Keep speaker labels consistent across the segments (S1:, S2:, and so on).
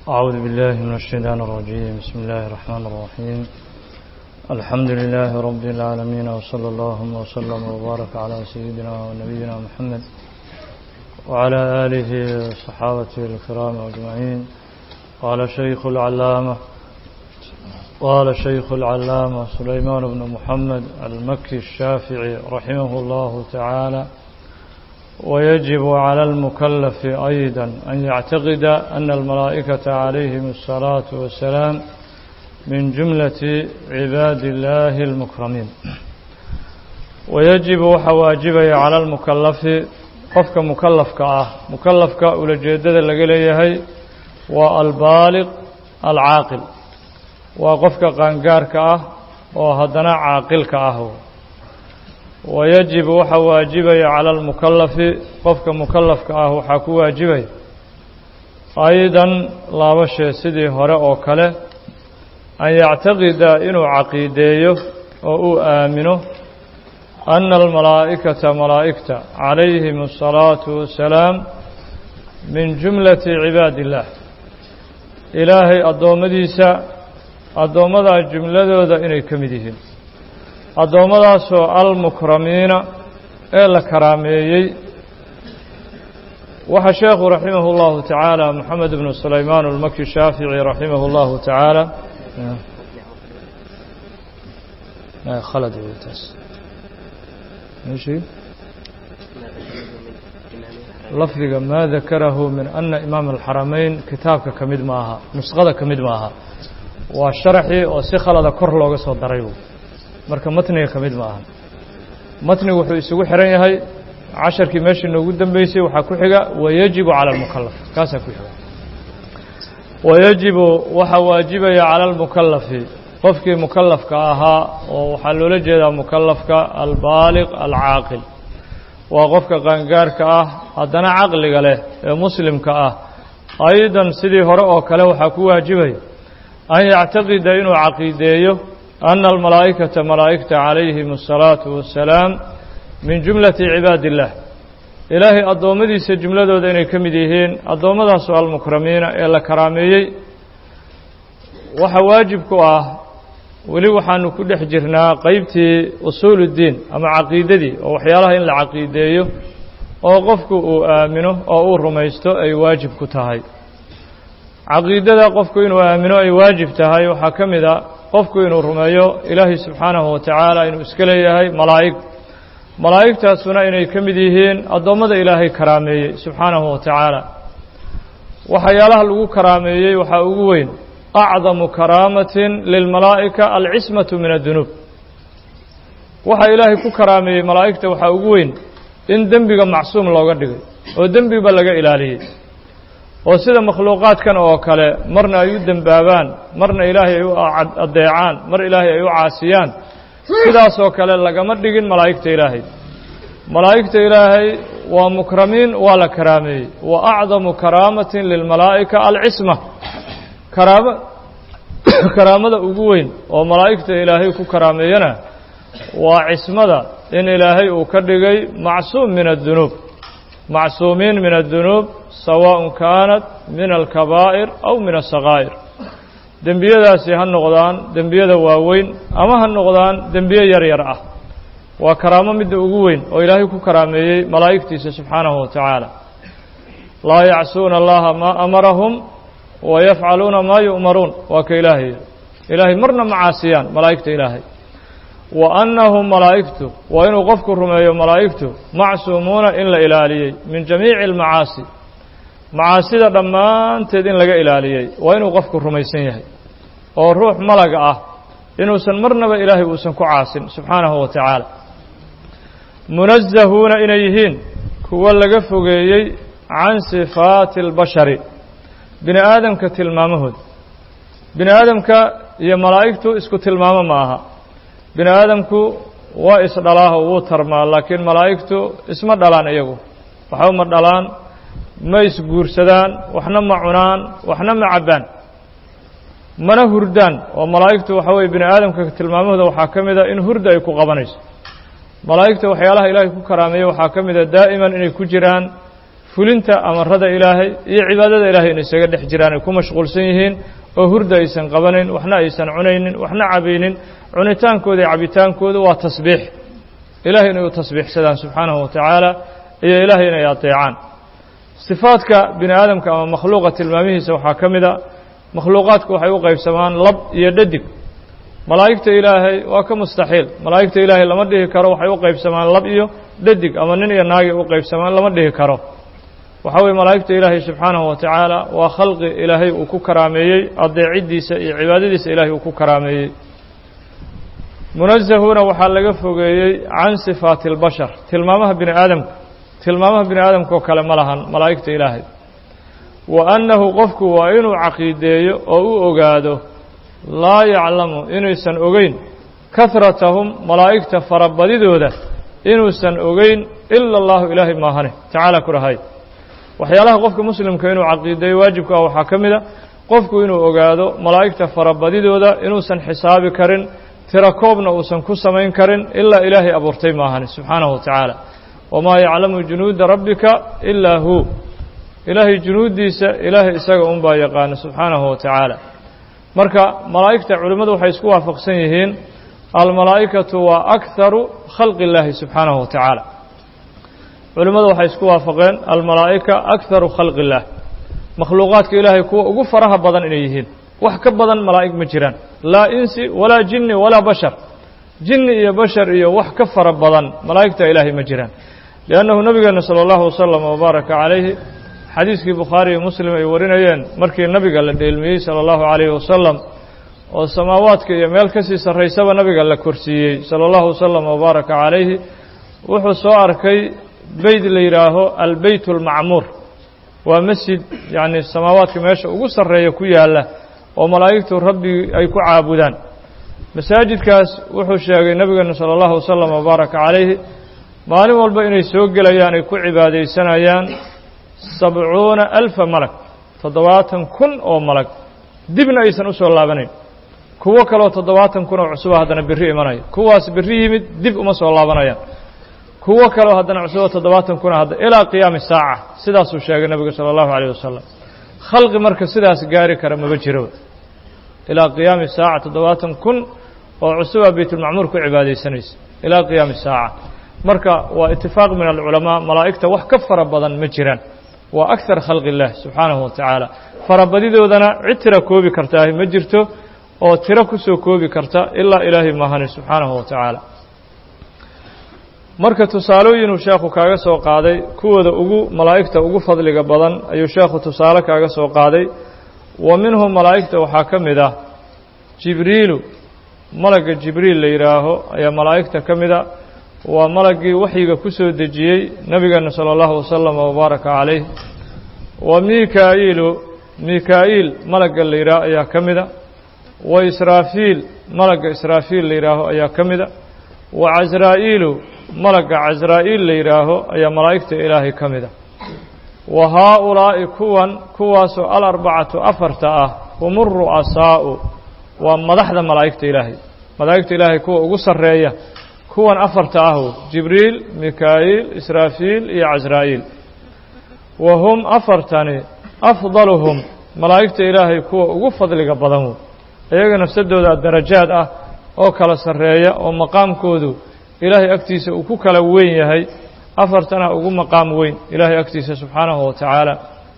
S1: أعوذ بالله من الشيطان الرجيم بسم الله الرحمن الرحيم الحمد لله رب العالمين وصلى الله وسلم وبارك على سيدنا ونبينا محمد وعلى آله وصحابته الكرام أجمعين قال شيخ العلامة قال شيخ العلامة سليمان بن محمد المكي الشافعي رحمه الله تعالى ويجب على المكلف أيضا أن يعتقد أن الملائكة عليهم الصلاة والسلام من جملة عباد الله المكرمين ويجب وحواجب على المكلف قفك مكلف كأه مكلف كأولجيدد لقليه والبالغ العاقل وقفك قنقار كأه وهدنا عاقل كأه ويجب waxa waajibaya calى اlmukalafi qofka mukalafka ah waxaa ku waajibaya aydan laba shee sidii hore oo kale an yactaqida inuu caqiideeyo oo uu aamino ana almalaa'ikata malaa'igta calayhim الsalaaةu wasalaam min jumlati cibaadi اllah ilaahay addoommadiisa addoommadaa jumladooda inay ka mid yihiin addoommadaasoo almukramiina ee la karaameeyey waxaa sheekhu raximah اllahu tacaala moxamed bnu sulaymaan almaki shaafici raximah اllahu tacaala khalad taas lafdiga maa dakarahu min ana imaam alxarameyn kitaabka ka mid ma aha nusqada ka mid ma aha waa sharaxii oo si khalada kor looga soo daray marka matniga ka mid ma aha matnigu wuxuu isugu xihan yahay casharkii meeshii noogu dambeysay waxaa ku xiga wayajibu cala almukalaf kaasaa ku xiga wayajibu waxaa waajibaya cala almukalafi qofkii mukalafka ahaa oo waxaa loola jeedaa mukalafka albaaliq alcaaqil waa qofka qaangaarka ah haddana caqliga leh ee muslimka ah aydan sidii hore oo kale waxaa ku waajibaya an yactaqida inuu caqiideeyo ana almalaa'ikata malaa'igta calayhim asalaatu wassalaam min jumlati cibaadi illah ilaahay addoommadiisa jumladooda inay ka mid yihiin addoommadaasoo almukramiina ee la karaameeyey waxaa waajib ku ah weli waxaanu ku dhex jirnaa qeybtii usuuluddiin ama caqiidadii oo waxyaalaha in la caqiideeyo oo qofku uu aamino oo uu rumaysto ay waajib ku tahay caqiidada qofku inuu aamino ay waajib tahay waxaa ka mid a qofku inuu rumeeyo ilaahay subxaanahu wa tacaala inuu iska leeyahay malaa'ig malaa'igtaasuna inay ka mid yihiin addoommada ilaahay karaameeyey subxaanahu wa tacaala waxyaalaha lagu karaameeyey waxaa ugu weyn acdamu karaamatin lilmalaa'ika alcismatu min addunuub waxa ilaahay ku karaameeyey malaa'igta waxaa ugu weyn in dembiga macsuum looga dhigay oo dembiba laga ilaaliyey oo sida makhluuqaadkan oo kale marna ay u dembaabaan marna ilaahay ay u addeecaan mar ilaahay ay u caasiyaan sidaasoo kale lagama dhigin malaa'igta ilaahay malaa'igta ilaahay waa mukramiin waa la karaameeyey wa acdamu karaamatin lilmalaa'ika alcisma karaama karaamada ugu weyn oo malaa'igta ilaahay ku karaameeyana waa cismada in ilaahay uu ka dhigay macsuum min addunuub macsuumiin min addunuub sawaaء kaanat min alkabaa'ir aw min asakaa'ir dembiyadaasi ha noqdaan dembiyada waaweyn ama ha noqdaan dembiye yar yar ah waa karaamo midda ugu weyn oo ilaahay ku karaameeyey malaa'igtiisa subxaanahu wa tacaala laa yacsuuna allaha maa amarahum wa yafcaluuna maa yu'maruun waa ka ilaahay ilaahay marna ma caasiyaan malaa'igta ilaahay wa annahum malaa'igtu waa inuu qofku rumeeyo malaa'igtu macsuumuuna in la ilaaliyey min jamiici almacaasi macaasida dhammaanteed in laga ilaaliyey waa inuu qofku rumaysan yahay oo ruux malaga ah inuusan marnaba ilaahay uusan ku caasin subxaanahu wa tacaala munazahuuna inay yihiin kuwo laga fogeeyey can sifaati albashari bini aadamka tilmaamahooda bini aadamka iyo malaa'igtu isku tilmaamo ma aha bini aadamku waa isdhalaaho wuu tarmaa laakiin malaa'igtu isma dhalaan iyagu waxba ma dhalaan ma isguursadaan waxna ma cunaan waxna ma cabbaan mana hurdaan oo malaa'igtu waxa weye bini aadamka tilmaamahooda waxaa ka mid a in hurda ay ku qabanayso malaa'igta waxyaalaha ilaahay ku karaameeye waxaa ka mid a daa'iman inay ku jiraan fulinta amarada ilaahay iyo cibaadada ilahay inay isaga dhex jiraan ay ku mashquulsan yihiin oo hurda aysan qabanayn waxna aysan cunaynin waxna cabaynin cunitaankooda iyo cabitaankooda waa tasbiix ilahay inay u tasbiixsadaan subxaanahu wa tacaala iyo ilaahay inay adeecaan sifaadka bini aadamka ama makhluuqa tilmaamihiisa waxaa ka mid a makhluuqaadku waxay u qaybsamaan lab iyo dhadig malaa'igta ilaahay waa ka mustaxiil malaa'igta ilaahay lama dhihi karo waxay u qaybsamaan lab iyo dhadig ama nin iyo naagay u qaybsamaan lama dhihi karo waxaa weye malaa'igta ilaahay subxaanahu wa tacaala waa khalqi ilaahay uu ku karaameeyey adeeciddiisa iyo cibaadadiisa ilaahay uu ku karaameeyey munazahuuna waxaa laga fogeeyey can sifaati اlbashar tilmaamaha bini aadamka tilmaamaha bini aadamka oo kale ma lahan malaa'igta ilaahay wa annahu qofku waa inuu caqiideeyo oo u ogaado laa yaclamu inaysan ogeyn kahratahum malaa'igta farabadidooda inuusan ogeyn ila allahu ilaahay maahane tacaala ku dhahay waxyaalaha qofka muslimka inuu caqiideeyo waajibka ah waxaa ka mid a qofku inuu ogaado malaa'igta farabadidooda inuusan xisaabi karin tira koobna uusan ku samayn karin ilaa ilaahay abuurtay maahane subxaanahu wa tacaala wamaa yaclamu junuuda rabbika ilaa hu ilaahay junuuddiisa ilaahay isaga unbaa yaqaana subxaanahu wa tacaala marka malaa'igta culimmadu waxay isku waafaqsan yihiin almalaa'ikatu waa akharu khalqi illaahi subxaanahu wa tacaala culimmadu waxay isku waafaqeen almalaa'ika akharu khalqi illaah makhluuqaadka ilaahay kuwa ugu faraha badan inay yihiin wax ka badan malaa'ig ma jiraan laa insi walaa jinni walaa bashar jinni iyo bashar iyo wax ka fara badan malaa'igta ilaahay ma jiraan liannahu nabigeena sala allahu wasalam wabaaraka calayhi xadiiskii bukhaari iyo muslim ay warinayeen markii nabiga la dheelmiyey sala allahu calayhi wasalam oo samaawaadka iyo meel ka sii sarraysaba nabiga la korsiiyey sala allahu wasalam wabaaraka calayhi wuxuu soo arkay beyt la yidhaaho albeyt almacmuur waa masjid yacni samaawaadka meesha ugu sarreeya ku yaalla oo malaa'igtu rabbi ay ku caabudaan masaajidkaas wuxuu sheegay nabigeena sala allahu wasalam wabaaraka calayhi maalin walba inay soo gelayaan ay ku cibaadaysanayaan sabcuuna alfa malag toddobaatan kun oo malag dibna aysan u soo laabanayn kuwo kaleo toddobaatan kun oo cusuba haddana berri imanaya kuwaas berri yimid dib uma soo laabanayaan kuwo kaleo haddana cusubo toddobaatan kuna hadda ilaa qiyaami saaca sidaasuu sheegay nebigu sala allahu calayh wasalam khalqi marka sidaas gaari kara maba jiroba ilaa qiyaami saaca toddobaatan kun oo cusuba baytulmacmuur ku cibaadaysanaysa ilaa qiyaami saaca marka waa itifaaq min alculamaa malaa'igta wax ka fara badan ma jiraan waa akthar khalqi illaah subxaanahu wa tacaala farabadidoodana cid tira koobi kartaahi ma jirto oo tiro ku soo koobi karta ilaa ilaahay maahani subxaanahu wa tacaala marka tusaalooyinuu sheekhu kaaga soo qaaday kuwooda ugu malaa'igta ugu fadliga badan ayuu sheekhu tusaale kaaga soo qaaday wa minhum malaa'igta waxaa ka mid ah jibriilu malagga jibriil la yidhaaho ayaa malaa'igta ka mid a waa malaggii waxyiga ku soo dejiyey nebigeena sala allahu wasalam wabaaraka calayh wa mikaa'iilu mikaa'iil malagga la yidhaaho ayaa ka mid a wa israafiil malagga israafiil la yidhaaho ayaa ka mid a wa casraa'iilu malagga casraa'iil la yidhaaho ayaa malaa'igta ilaahay ka mid a wa haaulaa'i kuwan kuwaasoo alarbacatu afarta ah hum uru'asaa'u waa madaxda malaa'igta ilaahay malaa'igta ilaahay kuwa ugu sarreeya kuwan afarta ahu jibriil mikaa'iil israafiil iyo casraa'iil wa hum afartani afdaluhum malaa'igta ilaahay kuwa ugu fadliga badan wey iyaga nafsadooda darajaad ah oo kala sarreeya oo maqaamkoodu ilaahay agtiisa uu ku kala weyn yahay afartana ugu maqaam weyn ilaahay agtiisa subxaanahu wa tacaala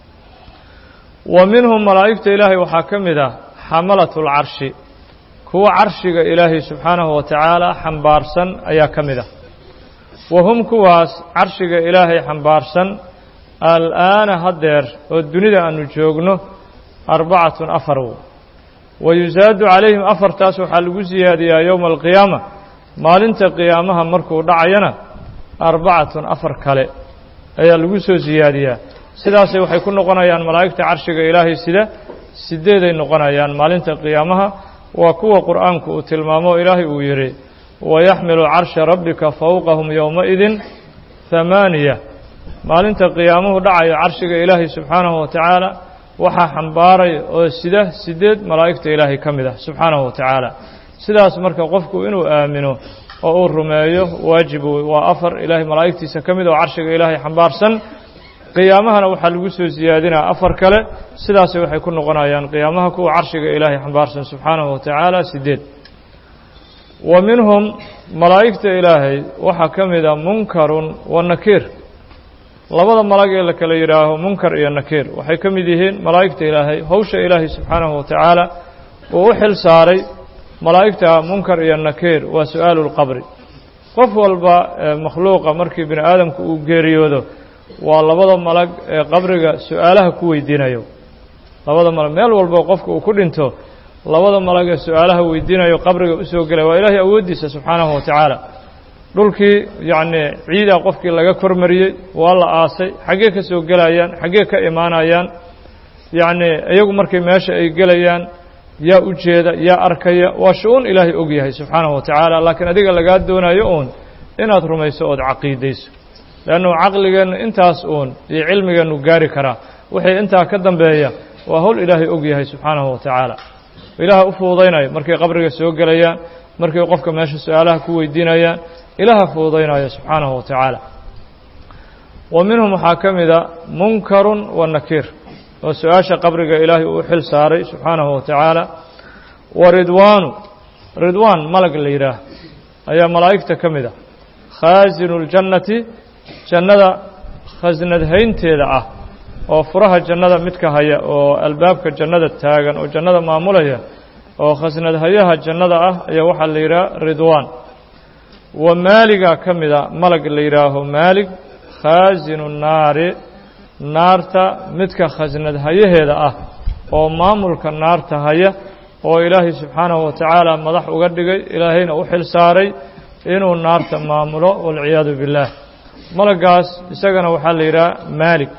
S1: wa minhum malaa'igta ilaahay waxaa ka mid ah xamalatu lcarshi kuwa carshiga ilaahay subxaanahu wa tacaala xambaarsan ayaa ka mid ah wa hum kuwaas carshiga ilaahay xambaarsan al'aana haddeer oo dunida aanu joogno arbacatun afar w wa yusaadu calayhim afartaas waxaa lagu siyaadiyaa yowma alqiyaama maalinta qiyaamaha markuu dhacayana arbacatun afar kale ayaa lagu soo siyaadiyaa sidaasay waxay ku noqonayaan malaa'igta carshiga ilaahay sida sideeday noqonayaan maalinta qiyaamaha waa kuwa qur'aanku uu tilmaamo ilaahay uu yidhi wayaxmilu carsha rabbika fowqahum yowmaidin hamaaniya maalinta qiyaamuhu dhacayo carshiga ilaahay subxaanahu wa tacaala waxaa xambaaray oo sida sideed malaa'igta ilaahay ka mid ah subxaanahu wa tacaala sidaas marka qofku inuu aamino oo uu rumeeyo waajib waa afar ilaahay malaa'igtiisa ka mid oo carshiga ilaahay xambaarsan qiyaamahana waxaa lagu soo siyaadinaa afar kale sidaasay waxay ku noqonayaan qiyaamaha kuwa carshiga ilaahay xambaarsan subxaanahu wa tacaala sideed wa minhum malaa'igta ilaahay waxaa ka mid a munkarun wa nakiir labada malag ee la kala yidhaaho munkar iyo nakiir waxay ka mid yihiin malaa'igta ilaahay howsha ilaahay subxaanahu wa tacaala uu u xil saaray malaa'igta munkar iyo nakiir waa su-aalu lqabri qof walba makhluuqa markii bini aadamku uu geeriyoodo waa labada malag ee qabriga su-aalaha ku weydiinayo labada malag meel walbo qofka uu ku dhinto labada malag ee su-aalaha weydiinayo qabriga usoo gelay waa ilaahay awooddiisa subxaanahu wa tacaala dhulkii yacnii ciidaa qofkii laga kormariyey waa la aasay xaggee ka soo gelayaan xaggee ka imaanayaan yacnii iyagu markay meesha ay gelayaan yaa u jeeda yaa arkaya waa shu-uun ilaahay og yahay subxaanahu wa tacaala laakiin adiga lagaa doonayo uun inaad rumayso ood caqiidayso leannu caqligeennu intaas uun iyo cilmigeennu gaari karaa wixii intaa ka dambeeya waa howl ilaahay og yahay subxaanahu wa tacaala ilaaha u fuudaynayo markay qabriga soo gelayaan markay qofka meesha su-aalaha ku weydiinayaan ilaaha fuudaynayo subxaanahu wa tacaala wa minhum waxaa ka mida munkarun wa nakiir oo su-aasha qabriga ilaahay uu xil saaray subxaanahu wa tacaala wa ridwaanu ridwaan malag la yidhaah ayaa malaa'igta ka mid a khaasinu ljannati jannada khasnadhaynteeda ah oo furaha jannada midka haya oo albaabka jannada taagan oo jannada maamulaya oo khasnadhayaha jannada ah ayaa waxaa la yidhaha ridwaan wa maaligaa ka mida malag la yidhaaho maalig khaasinu naari naarta midka khasnadhayaheeda ah oo maamulka naarta haya oo ilaahay subxaanahu wa tacaala madax uga dhigay ilaahayna u xil saaray inuu naarta maamulo walciyaadu billaah malagaas isagana waxaa la yidhaha maalik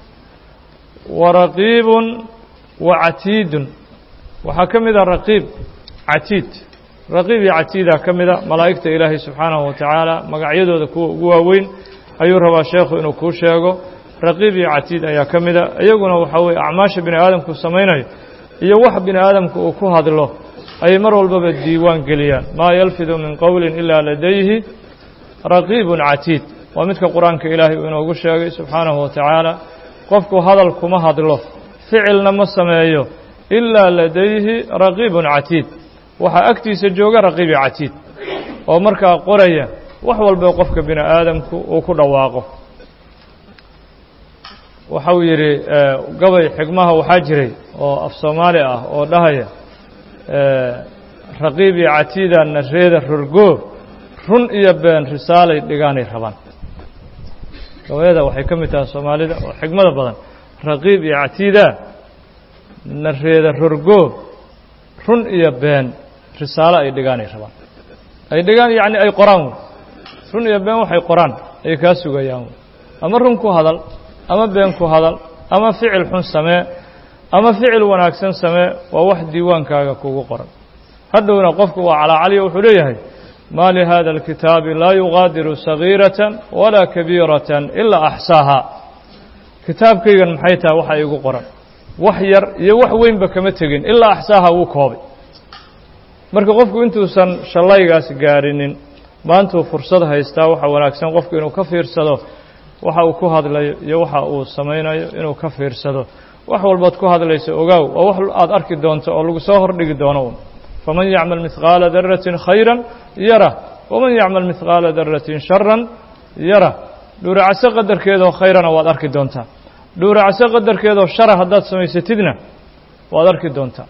S1: wa raqiibun wa catiidun waxaa ka mid a raqiib catiid raqiib iyo catiidaa ka mida malaa'igta ilaahay subxaanahu wa tacaala magacyadooda kuwa ugu waaweyn ayuu rabaa sheekhu inuu kuu sheego raqiib iyo catiid ayaa ka mida iyaguna waxaa weye acmaasha bini aadamku samaynayo iyo wax bini aadamku uu ku hadlo ayay mar walbaba diiwaan geliyaan maa yalfidu min qowlin ilaa ladayhi raqiibun catiid waa midka qur-aanka ilaahay uu inoogu sheegay subxaanahu wa tacaala qofku hadal kuma hadlo ficilna ma sameeyo ilaa ladayhi raqiibun catiid waxaa agtiisa jooga raqiibi catiid oo markaa qoraya wax walba qofka bini aadamku uu ku dhawaaqo waxau yidhi gabay xigmaha waxaa jiray oo af soomaali ah oo dhahaya raqiib iyo catiida nareeda rorgoo run iyo been risaalay dhigaanay rabaan gabayada waxay ka mid tahay soomaalida oo xigmada badan raqiib iyo catiida nareeda rorgoo run iyo been risaalo ay dhigaanay rabaan ay dhigaan yacni ay qoraan wey run iyo been waxay qoraan ay kaa sugayaan wey ama run ku hadal ama been ku hadal ama ficil xun samee ama ficil wanaagsan samee waa wax diiwaankaaga kugu qoran hadhowna qofku waa calaacaliyo wuxuu leeyahay maa lihada alkitaabi laa yugaadiru sagiiratan walaa kabiiratan ilaa axsaahaa kitaabkaygan maxay tahay waxa igu qoran wax yar iyo wax weynba kama tegin ilaa axsaaha wuu koobay marka qofku intuusan shallaygaas gaarinin maantuu fursad haystaa waxa wanaagsan qofku inuu ka fiirsado waxa uu ku hadlayo iyo waxa uu samaynayo inuu ka fiirsado wax walbaad ku hadlayso ogaaw waa wax aad arki doonto oo lagu soo hordhigi doono un faman yacmal mihqaala daratin khayran yara waman yacmal mihqaala daratin sharan yara dhuuracase qadarkeedoo khayrana waad arki doontaa dhuuracase qadarkeedoo shara haddaad samaysatidna waad arki doontaa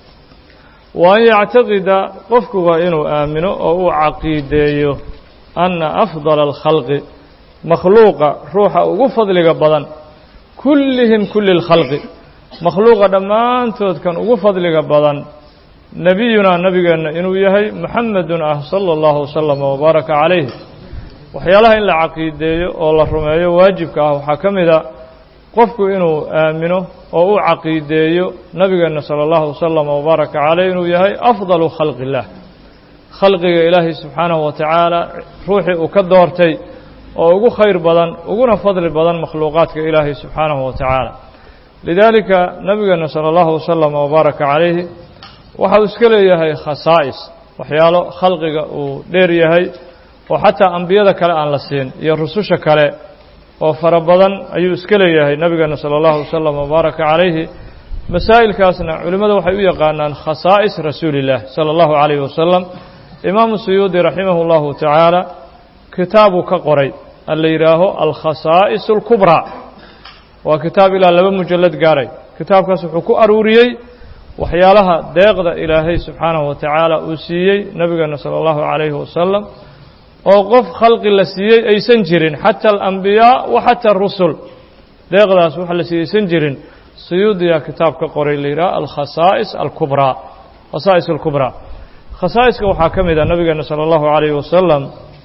S1: wa an yactaqida qofku waa inuu aamino oo uu caqiideeyo anna afdala alkhalqi makhluuqa ruuxa ugu fadliga badan kullihim kulli اlkhalqi makhluuqa dhammaantood kan ugu fadliga badan nebiyunaa nebigeenna inuu yahay muxamedun ah sala اllahu wasalama wabaaraka calayh waxyaalaha in la caqiideeyo oo la rumeeyo waajibka ah waxaa ka mid a qofku inuu aamino oo u caqiideeyo nebigeenna sala allahu wasalama wabaaraka caleyh inuu yahay afdalu khalqi اllah khalqiga ilaahay subxaanahu wa tacaala ruuxii uu ka doortay oo ugu khayr badan uguna fadli badan makhluuqaadka ilaahay subxaanahu wa tacaala lidaalika nebigeenna sala allahu wasalama wabaaraka calayhi waxau iska leeyahay khasaa'is waxyaalo khalqiga uu dheer yahay oo xataa ambiyada kale aan la siin iyo rususha kale oo fara badan ayuu iska leeyahay nabigeena salى اllahu wasalam wbaaraka calayhi masaa'ilkaasna culimmada waxay u yaqaanaan khasaa'is rasuuli اllah salى اllahu عalayh wasalam imaamu suyuudi raximah اllahu tacaala kitaabuu ka qoray la yidhaaho alkhasaa'is اlkubraa waa kitaab ilaa laba mujalad gaaray kitaabkaas wuxuu ku aruuriyey waxyaalaha deeqda ilaahay subxaanahu wa tacaala uu siiyey nabigeena salى اllahu عalayhi wasalam oo qof khalqi la siiyey aysan jirin xata alambiyaa wa xata arusul deeqdaas waxa la siiyey aysan jirin suyuudiyaa kitaab ka qoray la yidhaha alkhasaa'is alkubraa khasaa'is alkubraa khasaa'iska waxaa ka mid a nabigeena salى اllahu عalayhi wasalam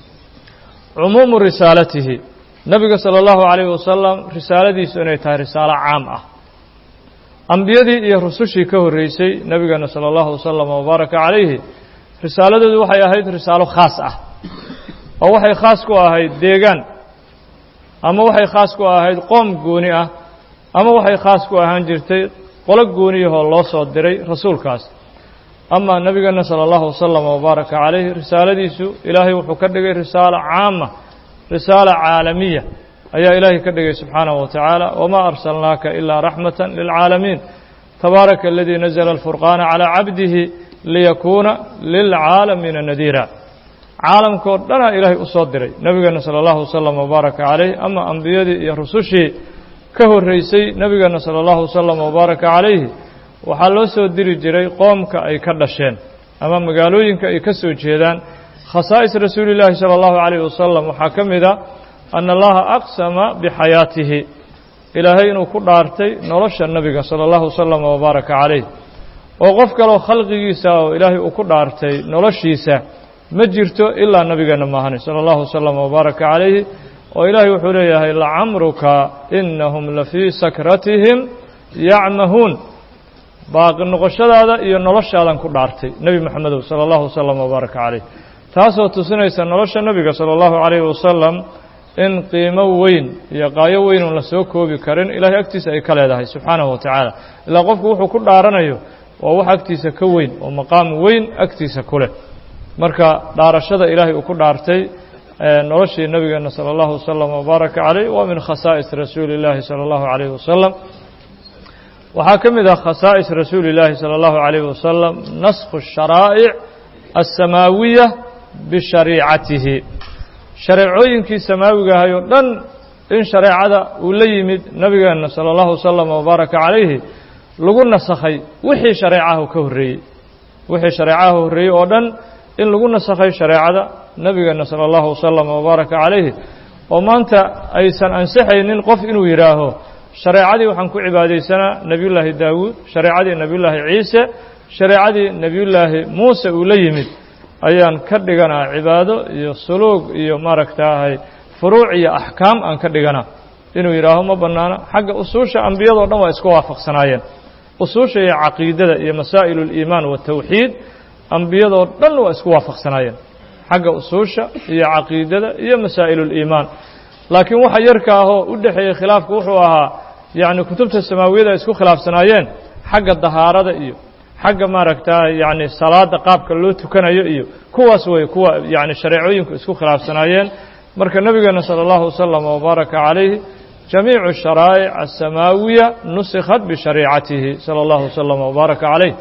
S1: cumuumu risaalatihi nabiga salى اllahu عalayhi wasalam risaaladiisu inay tahay risaalo caam ah ambiyadii iyo rusushii ka horreysay nabigeena salى اllahu wasalam wabaaraka calayhi risaaladoodu waxay ahayd risaalo khaas ah oo waxay khaas ku ahayd deegaan ama waxay khaas ku ahayd qoom gooni ah ama waxay khaas ku ahaan jirtay qolo gooniyahoo loo soo diray rasuulkaas ama nabigeena salى اllahu wasalam wabaaraka calayhi risaaladiisu ilaahay wuxuu ka dhigay risaalo caama risaalo caalamiya ayaa ilaahay ka dhigay subxaanaه wa tacaala wamaa arsalnaaka ilaa raxmata lilcaalamiin tabaaraka aladii nazla alfurqaana calىa cabdihi liyakuuna lilcaalamiina nadiira caalamkao dhanaa ilaahay u soo diray nabigeena salى اllahu wasalam wabaaraka calayh ama ambiyadii iyo rusushii ka horreysay nabigeena salى اllahu wasalam wabaaraka calayhi waxaa loo soo diri jiray qoomka ay ka dhasheen ama magaalooyinka ay ka soo jeedaan khasaa'is rasuuli اllaahi salى اllahu عalayh wasalam waxaa ka mid a ana allaha aqsama bixayaatihi ilaahay inuu ku dhaartay nolosha nabiga salى اllahu wasalam wabaaraka calayh oo qof kaleo khalqigiisa oo ilaahay uu ku dhaartay noloshiisa ma jirto ilaa nabigeena maahane salى اllahu wasalam wabaaraka calayhi oo ilaahay wuxuu leeyahay lacamruka inahum lafii sakratihim yacmahuun baaqi noqoshadaada iyo noloshaadan ku dhaartay nebi moxamedow salى اllahu wasalam wabaaraka calayh taasoo tusinaysa nolosha nebiga salى اllahu عalayhi wasalam in qiimo weyn iyo qaayo weyn uun la soo koobi karin ilaahay agtiisa ay ka leedahay subxaanahu wa tacaala ilaa qofku wuxuu ku dhaaranayo waa wax agtiisa ka weyn oo maqaam weyn agtiisa ku leh marka dhaarashada ilaahay uu ku dhaartay noloshii nabigeena salى اllahu wasalam wabaaraka calayh waa min khasaa'is rasuuli اllaahi salى اllahu عalayh wasalam waxaa ka mid ah khasaa'is rasuuli اllaahi salى اllahu عalayh wasalam naskhu الsharaa'ic الsamaawiya bishariicatihi shareecooyinkii samaawiga ahay oo dhan in shareecada uu la yimid nabigeena salى اllahu wasalam wabaaraka calayhi lagu nasakhay wixii shareecahu ka horreeyey wixii shareecaha horreeyey oo dhan in lagu nasakhay shareecada nabigeena salى اllahu wasalam wabaaraka calayhi oo maanta aysan ansixaynin qof inuu yidhaaho shareecadii waxaan ku cibaadaysanaa nebiyullaahi daawuud shareecadii nebiyullaahi ciise shareecadii nebiyullaahi muuse uu la yimid ayaan ka dhiganaa cibaado iyo suluug iyo maaragtaahay furuuc iyo axkaam aan ka dhiganaa inuu yidhaaho ma bannaano xagga usuusha ambiyadoo dhan waa isku waafaqsanaayeen usuusha iyo caqiidada iyo masaa'il اliimaan waالtawxiid ambiyadoo dhan waa isku waafaqsanaayeen xagga usuusha iyo caqiidada iyo masaa'il اliimaan laakiin waxa yarka ahoo u dhexeeyey khilaafku wuxuu ahaa yacni kutubta samaawiyada ay isku khilaafsanaayeen xagga dahaarada iyo xagga maaragta yacni salaada qaabka loo tukanayo iyo kuwaas way kuwa yacni shareecooyinku isku khilaafsanaayeen marka nebigeena salى اllahu wasalam wabaaraka calayhi jamiicu sharaa'ic asamaawiya nusikhat bishariicatihi salى اllahu wasalam wabaaraka calayh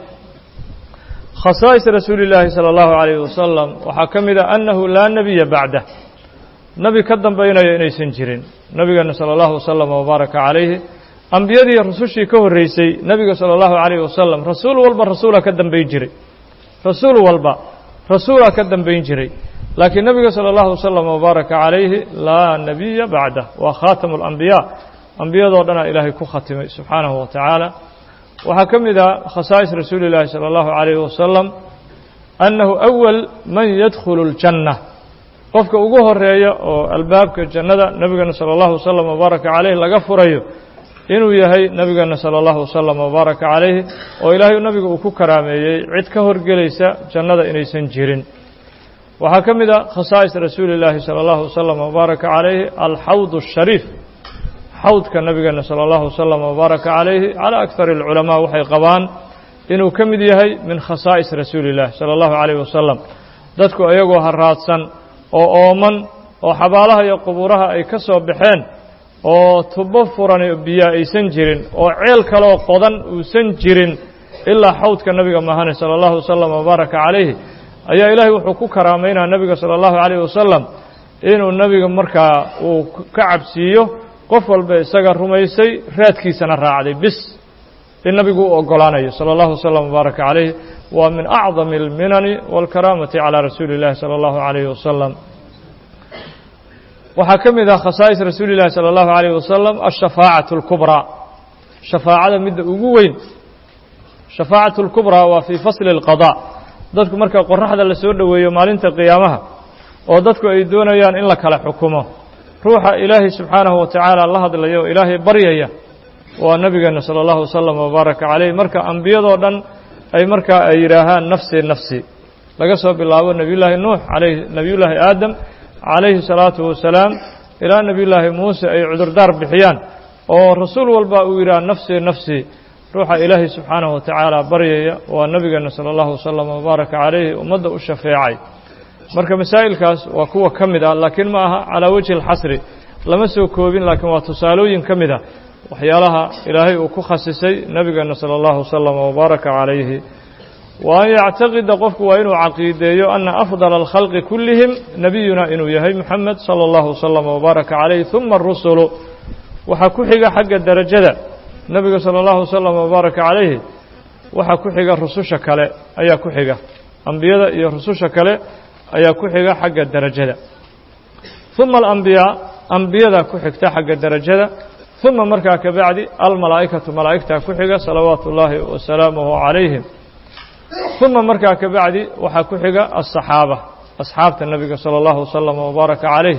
S1: khasaa'is rasuuli اllaahi salى اllahu عalayh wasalam waxaa ka mid a annahu laa nebiya bacdah nebi ka dambaynaya inaysan jirin nebigeena salى اllahu wasalam wabaaraka calayhi ambiyadii rusushii ka horreysay nebiga salى اllahu عalayh wasalam rasuul walba rasuula ka dambayn jiray rasuul walba rasuula ka dambayn jiray laakiin nebiga salى اllahu wasalam wabaaraka calayhi laa nebiya bacdah waa khaatamu اlambiyaa ambiyadoo dhanaa ilaahay ku khatimay subxaanahu wa tacaala waxaa ka mid ah khasaa'is rasuuli اllaahi salى اllahu عalayh wasalam annahu أwal man yadkhulu اljanna qofka ugu horeeya oo albaabka jannada nebigeena salى اllahu wasalam wabaaraka calayh laga furayo inuu yahay nebigeena salى اllahu wasalam wabaaraka calayhi oo ilaahay nabiga uu ku karaameeyey cid ka horgelaysa jannada inaysan jirin waxaa ka mid a khasaa'is rasuuli اllaahi salى اllahu wasalam wabaaraka calayhi alxawd الshariif xawdka nabigeena salى اllahu wasalam wabaaraka calayhi calى akar اlculamaa waxay qabaan inuu ka mid yahay min khasaa'is rasuuli اllah salى اllahu عalayh wasalam dadku iyagoo haraadsan oo ooman oo xabaalaha iyo qubuuraha ay ka soo baxeen oo tubo furan biyo aysan jirin oo ceel kaleoo qodan uusan jirin ilaa xawdka nabiga mahane sala allahu wasalam wabaaraka calayhi ayaa ilaahay wuxuu ku karaamaynaa nebiga sala allahu calayhi wasalam inuu nebiga markaa uu ka cabsiiyo qof walba isaga rumaysay raadkiisana raacday bis in nabigu u ogolaanayo salى اllahu wslm wbaaraka calayh waa min acdami اlminani wاlkaraamati calى rasuuli اllahi salى اllahu عalayh wasalam waxaa ka mid ah khasaa'is rasuuli اllahi salى اllahu عalayh wasalam ashafaacaة اlkubraa shafaacada midda ugu weyn shafaacaة اlkubraa waa fii fasli اlqaضاء dadku marka qoraxda la soo dhoweeyo maalinta qiyaamaha oo dadku ay doonayaan in la kala xukumo ruuxa ilaahay subxaanahu wa tacaala la hadlaya oo ilaahay baryaya waa nebigeenna sala allahu wasalam wabaaraka calayh marka ambiyadoo dhan ay markaa ay yidhaahaan nafsi nafsi laga soo bilaabo nebiyullaahi nuux alayh nebiyullaahi aadam calayhi salaatu wasalaam ilaa nebiyullaahi muuse ay cudurdaar bixiyaan oo rasuul walba uu yidhaha nafsi nafsi ruuxa ilaahay subxaanahu wa tacaala baryaya waa nebigeenna sala allahu wasalam wabaaraka calayhi ummadda u shafeecay marka masaa'ilkaas waa kuwa ka mid ah laakiin ma aha calaa wejhi alxasri lama soo koobin laakiin waa tusaalooyin ka mid ah waxyaalaha ilaahay uu ku khasisay nebigeenna sala allahu wasalam wabaaraka calayhi wa an yactaqida qofku waa inuu caqiideeyo ana afdala alkhalqi kullihim nebiyuna inuu yahay moxamed sala allahu wasalam wabaaraka calayh uma arusulu waxaa ku xiga xagga derajada nebiga sala allahu wasalam wabaaraka calayhi waxaa ku xiga rususha kale ayaa ku xiga ambiyada iyo rususha kale ayaa ku xiga xagga derajada uma alambiyaa ambiyadaa ku xigta xagga derajada uma markaa ka bacdi almalaa'ikatu malaa'igtaa ku xiga salawaatu ullaahi wasalaamuhu calayhim uma markaa ka bacdi waxaa ku xiga asaxaaba asxaabta nebiga sala allahu wasalam wabaaraka calayh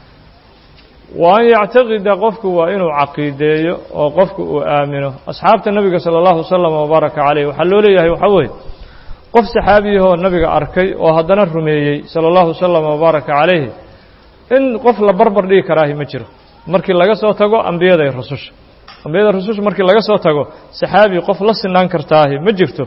S1: wa an yactaqida qofku waa inuu caqiideeyo oo qofku uu aamino asxaabta nebiga sala allahu wasalam wabaaraka calayh waxaa loo leeyahay waxaa weeye qof saxaabiyahoo nabiga arkay oo haddana rumeeyey sala allahu wasalam wabaaraka calayhi in qof la barbar dhigi karaahi ma jiro markii laga soo tago ambiyada iyo rususha ambiyada rususha markii laga soo tago saxaabi qof la sinaan kartaahi ma jirto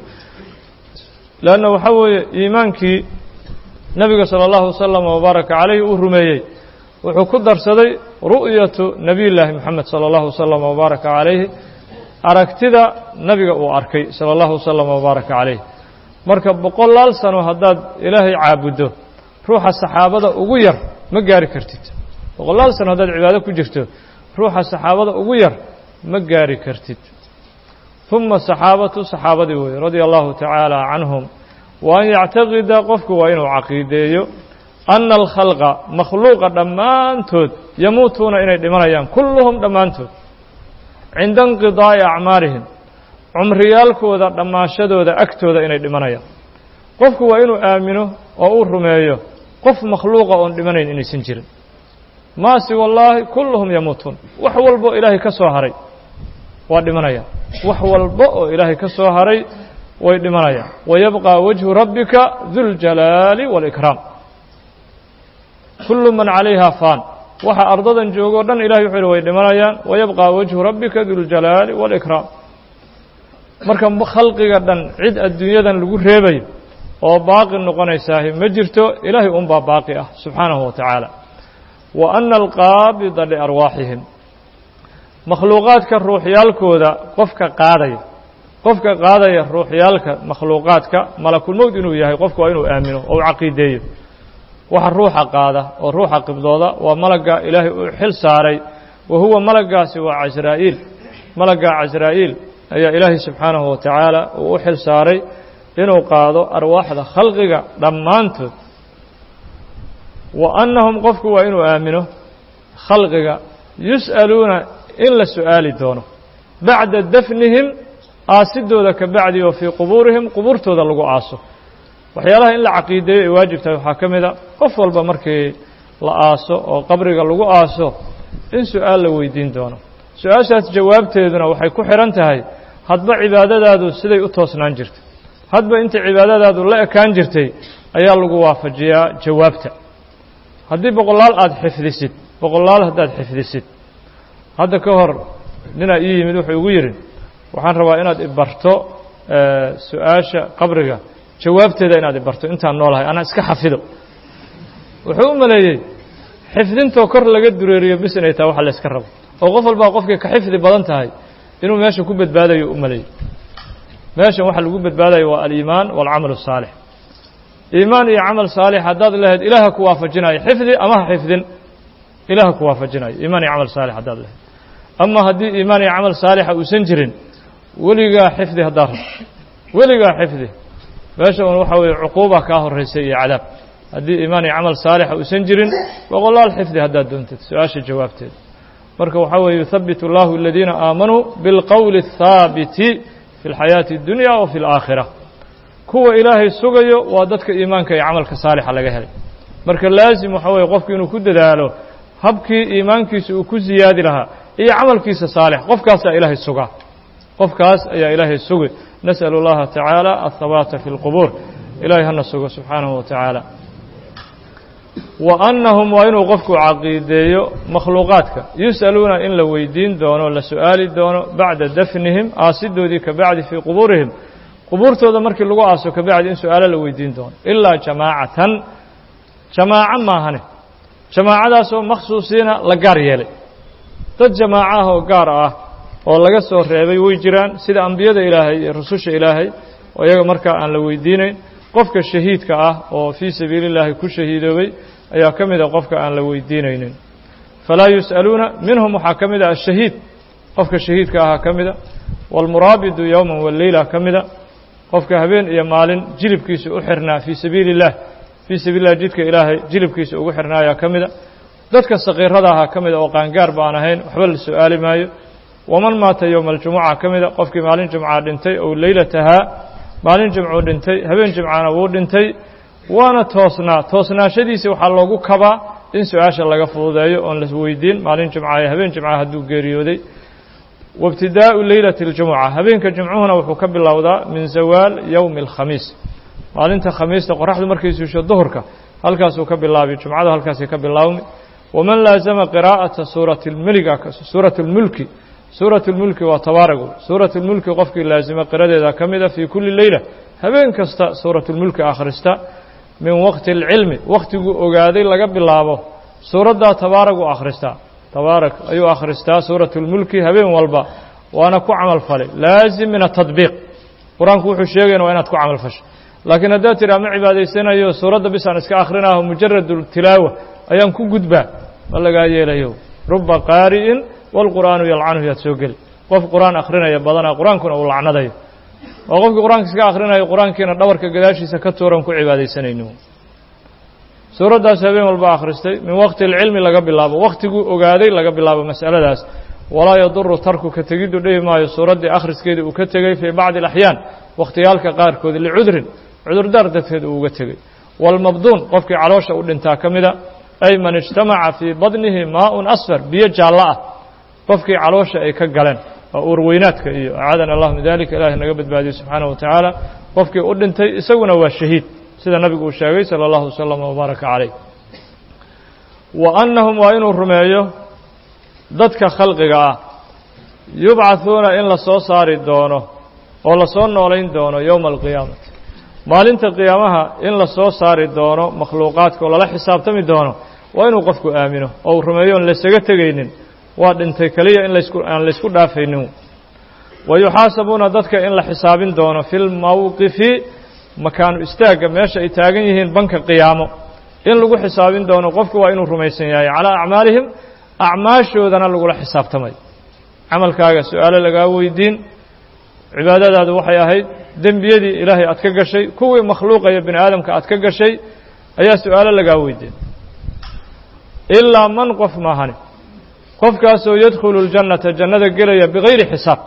S1: leanna waxaa weeye iimaankii nebiga sala allahu wasalam wabaaraka calayhi uu rumeeyey wuxuu ku darsaday ru'yatu nebiyullaahi moxamed sala allahu wasalam wabaaraka calayhi aragtida nebiga uu arkay sala allahu wasalam wabaaraka calayh marka boqolaal sano haddaad ilaahay caabuddo ruuxa saxaabada ugu yar ma gaari kartid boqolaal sano haddaad cibaado ku jirto ruuxa saxaabada ugu yar ma gaari kartid uma saxaabatu saxaabadii weeye radia allahu tacaala canhum wa an yactaqida qofku waa inuu caqiideeyo ana alkhalqa makhluuqa dhammaantood yamuutuuna inay dhimanayaan kulluhum dhammaantood cinda inqidaa'i acmaarihim cumriyaalkooda dhammaashadooda agtooda inay dhimanayaan qofku waa inuu aamino oo uu rumeeyo qof makhluuqa oon dhimanayn inaysan jirin maasi wallaahi kulluhum yamuutuun wax walbo ilaahay ka soo haray waa dhimanayaan wax walba oo ilaahay ka soo haray way dhimanayaan wayabqى wajhu rabbika duljalaali wاlإkraam kullu man calayha faan waxa ardadan joogo o dhan ilahay wuxuu yihi way dhimanayaan wayabqى wajhu rabbika duljalaali wاlإkraam marka khalqiga dhan cid adduunyadan lagu reebayo oo baaqi noqonaysaahi ma jirto ilaahay un baa baaqi ah subxaanahu wa tacaala wa ana alqaabida liarwaaxihim makhluuqaadka ruuxyaalkooda qofka qaadaya qofka qaadaya ruuxyaalka makhluuqaadka malakulmowd inuu yahay qofku waa inuu aamino oo u caqiideeyo waxa ruuxa qaada oo ruuxa qibdooda waa malagga ilaahay uu xil saaray wa huwa malagaasi waa casraa'iil malagga casraa'iil ayaa ilaahay subxaanahu wa tacaala uu u xil saaray inuu qaado arwaaxda khalqiga dhammaantood wa annahum qofku waa inuu aamino khalqiga yus'aluuna in la su'aali doono bacda dafnihim aasidooda ka bacdi oo fii qubuurihim qubuurtooda lagu aaso waxyaalaha in la caqiideeyo ay waajib tahay waxaa ka mid a qof walba markii la aaso oo qabriga lagu aaso in su'aal la weydiin doono su-aashaas jawaabteeduna waxay ku xidhan tahay hadba cibaadadaadu siday u toosnaan jirtay hadba inta cibaadadaadu la ekaan jirtay ayaa lagu waafajiyaa jawaabta haddii boqolaal aada xifdisid boqolaal haddaad xifdisid hadda ka hor ninaa ii yimid wuxuu igu yidhi waxaan rabaa inaad ibarto su-aasha qabriga jawaabteeda inaad ibarto intaan noolahay anaa iska xafido wuxuu u maleeyey xifdintoo kor laga dureeriyo bis inay tahay wax la yska rabo oo qof walbaa qofkay ka xifdi badan tahay inuu meesha ku badbaadayo u maleeyo meeshan waxa lagu badbaadayo waa aliimaan waalcamal الsaalix iimaan iyo camal saalix haddaad lahayd ilaaha ku waafajinayo xifdi ama ha xifdin ilaah ku waafajinayo iimaan iyo camal saalix haddaad lahayd ama haddii iimaan iyo camal saalixa uusan jirin weligaa xifdi haddaad rabto weligaa xifdi meesha un waxa weeye cuquuba kaa horeysay iyo cadaab haddii iimaan iyo camal saalixa uusan jirin boqolaal xifdi haddaad doontid su-aasha jawaabteeda marka waxaa weeye yuthabbit اllahu aladiina aamanuu biاlqowli الthaabiti fi اlxayaati اddunya wa fi اlaakhira kuwa ilaahay sugayo waa dadka iimaanka iyo camalka saalixa laga helay marka laazim waxa weeye qofku inuu ku dadaalo habkii iimaankiisa uu ku siyaadi lahaa iyo camalkiisa saalix qofkaasaa ilaahay sugaa qofkaas ayaa ilaahay sugay nasأl اllaha tacaala aلthabaata fi اlqubuur ilahay hana sugo subxaanahu wa tacaala wa annahum waa inuu qofku caqiideeyo makhluuqaadka yus'aluuna in la weydiin doono la su'aali doono bacda dafnihim aasidoodii ka bacdi fii qubuurihim qubuurtooda markii lagu aaso ka bacdi in su-aalo la weydiin doono ilaa jamaacatan jamaaco maahane jamaacadaasoo makhsuusiina la gaar yeelay dad jamaaco ah oo gaar ah oo laga soo reebay way jiraan sida ambiyada ilaahay iyo rususha ilaahay oo iyaga markaa aan la weydiinayn qofka shahiidka ah oo fii sabiili اllaahi ku shahiidoobay ayaa ka mid a qofka aan la weydiinaynin falaa yus'aluuna minhum waxaa ka mid a ashahiid qofka shahiidka ahaa ka mida wاlmuraabidu yowma waleyla ka mida qofka habeen iyo maalin jilibkiisa u xirnaa fii sabiili الlah fii sabiili lah jidka ilaahay jilibkiisa ugu xirnaa ayaa ka mida dadka sakiirada ahaa ka mida oo qaangaar ba aan ahayn waxba la su-aali maayo waman maata yowma aljumuca ka mida qofkii maalin jumca dhintay ow leylatahaa maalin jimcuu dhintay habeen jimcana wuu dhintay waana toosnaa toosnaashadiisi waxaa loogu kabaa in su-aasha laga fududeeyo oon la weydiin maalin jimca iyo habeen jimca hadduu geeriyooday waibtidaa'u leylati اljumuca habeenka jimcuhuna wuxuu ka bilowdaa min zawaal yowmi اlkhamiis maalinta khamiista qoraxdu markay suusho duhurka halkaasuu ka bilaabi jumcadu halkaasay ka bilaawmi waman laazama qiraa'ata suurati lmeliga suurati اlmulki suuraة اlmulki waa tabaaragu suuraة اlmulki qofkii laazima qiradeeda ka mida fii kuli leyla habeen kasta suuraة اlmulki akhrista min waqti اlcilmi wakhtiguu ogaaday laga bilaabo suuraddaa tabaaragu akhristaa tabaarak ayuu akhristaa suuraة اlmulki habeen walba waana ku camal falay laazim min atadbiiq qur-aanku wuxuu sheegayna waa inaad ku camal fasho laakiin haddaad tidhaa ma cibaadaysanayo suuradda bisaan iska akhrinaho mujarad tilaawa ayaan ku gudbaa ma lagaa yeelayo ruba qaari'in wاlqur'aanu yalcanuhu yaad soo geli qof qur'aan akhrinaya badanaa qur-aankuna uu lacnadayo oo qofkii qur-aanka iska akhrinayo qur-aankiina dhabarka gadaashiisa ka tuuran ku cibaadaysanayno suuraddaas habeen walba akhristay min waqti اlcilmi laga bilaabo wakhtiguu ogaaday laga bilaabo mas'aladaas walaa yaduru tarku ka tegiddu dhihi maayo suuraddii akhriskeeda uu ka tegey fii bacdi اlaxyaan wakhtiyaalka qaarkood licudrin cudurdaar dadkeed uu uga tegey wاlmabduun qofkii caloosha u dhintaa ka mida ay man ijtamaca fii badnihi maaءun asfar biyo jaallo ah qofkii caloosha ay ka galeen oo uurweynaadka iyo acaadana allah min dalika ilahi naga badbaadiyo subxaanaه wa tacaala qofkii u dhintay isaguna waa shahiid sida nabigu uu sheegay salى اllahu waslama wbaaraka calayh wa annahum waa inuu rumeeyo dadka khalqiga ah yubcaثuuna in la soo saari doono oo lasoo noolayn doono yowma alqiyaamati maalinta qiyaamaha in la soo saari doono makhluuqaadka oo lala xisaabtami doono waa inuu qofku aamino oo uu rumeeyo on laysaga tegaynin waa dhintay keliya in laysku aan laysku dhaafaynin wa yuxaasabuuna dadka in la xisaabin doono fi lmowqifi makaanu istaagga meesha ay taagan yihiin banka qiyaamo in lagu xisaabin doono qofku waa inuu rumaysan yahay calaa acmaalihim acmaashoodana lagula xisaabtamay camalkaaga su-aalo lagaa weydiin cibaadadaadu waxay ahayd dembiyadii ilaahay aad ka gashay kuwii makhluuqaya bini aadamka aad ka gashay ayaa su-aalo lagaa weydiin ilaa man qof maahani qofkaasoo yadkhulu اljannata jannada gelaya bigayri xisaab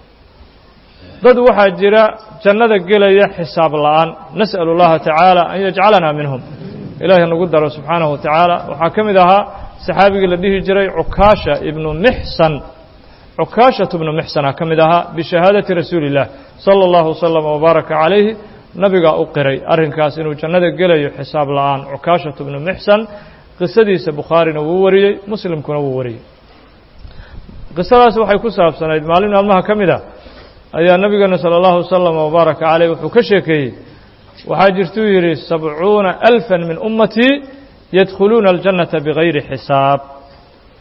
S1: dad waxaa jira jannada gelaya xisaab la'aan nas'alu اllaha tacaala an yajcalanaa minhum ilahi nagu daro subxaanahu wa tacaala waxaa ka mid ahaa saxaabigii la dhihi jiray cukaasha ibnu mixsan cukaashatu bnu mixsana ka mid ahaa bishahaadati rasuuli اllah salى اllahu waslama wbaaraka calayhi nabigaa u qiray arrinkaas inuu jannada gelayo xisaab la'aan cukaashatu bnu mixsan qisadiisa bukhaarina wuu wariyey muslimkuna wuu wariyey qisadaas waxay ku saabsanayd maalin maalmaha ka mid a ayaa nabigeena salى اllahu wasalam wbaaraka caleyh wuxuu ka sheekeeyey waxaa jirtuu yidhi sabcuuna alfa min ummatii yadkhuluuna aljannata bigayri xisaab